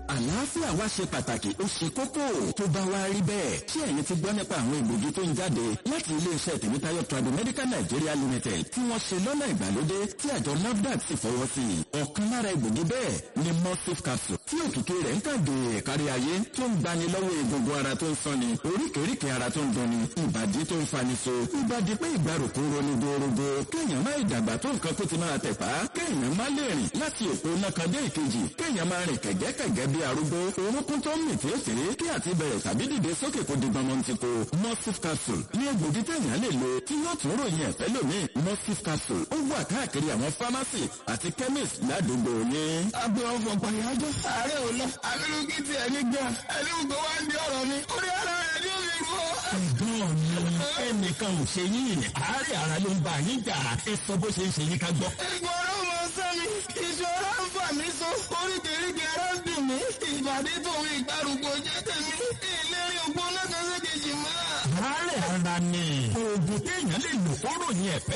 àlàáfíà wa ṣe pàtàkì ó ṣe kókó tó bá wá rí bẹ́ẹ̀ ṣé ẹ̀yin ti gbọ́ nípa àwọn egbògi tó ń jáde láti iléeṣẹ́ tèmítáyọ̀ trado medical nigeria limited tí wọ́n ṣe lọ́nà ìgbàlódé tí àjọ nafdac sì fọwọ́ sí i ọ̀kan lára egbògi bẹ́ẹ̀ ni morphine capsule tí òkìkí rẹ̀ ń kàdé kárí ayé tó ń gbani lọ́wọ́ egungun ara tó ń sanni oríkèéríkèé ara tó ń dunni ìbàdí tó ń fani so ìbàdí pé ìgbàrúkú ronú gbòòrògbò kéèyàn má ìdàgbà tó nǹkan kó ti máa tẹ̀pá kéèyàn má lè rìn láti òpó nàkàndé ìkejì kéèyàn máa rìn kẹ̀gẹ́kẹ̀gẹ́ bí arúgbó orúnkún tó ń mì tètè kí àti bẹ̀rẹ̀ tàbí dìde sókè kó di gbọmọ ti ko morphine capsule ní egbògi téèyàn lè lo tí yóò tún ròyìn ẹ̀fẹ́ lómi morphine capsule ó wà káàkiri àwọn pharmacy àti chemist ládùúgbò yín. agbe ọfọ pàyájọ ààrẹ ò lọ abirùkí ti ẹni gbà ẹni gbogbo wa ń di ọ̀rọ̀ mi orí ara rẹ ní omi rú ọ. ẹ̀gbọ́n mi ẹnìkan ò ṣe yín àárẹ̀ ara ló ń bá yín jà ẹ sọ bó ṣe ń ṣe yín ká gbọ́. ẹ̀gbọ́n ọ̀rọ̀ mọ sẹ́mi ìṣòro ń fà mí so oríkèéríkèé ara ń dùn mí ìbàdí tòun ìgbàrúgbó jẹ́ tèmi ìlérí ògbó náà kan ṣe kejì mọ́. àárẹ̀ ara ni oògùn téèyàn lè lò kóró yẹn ẹ̀fẹ́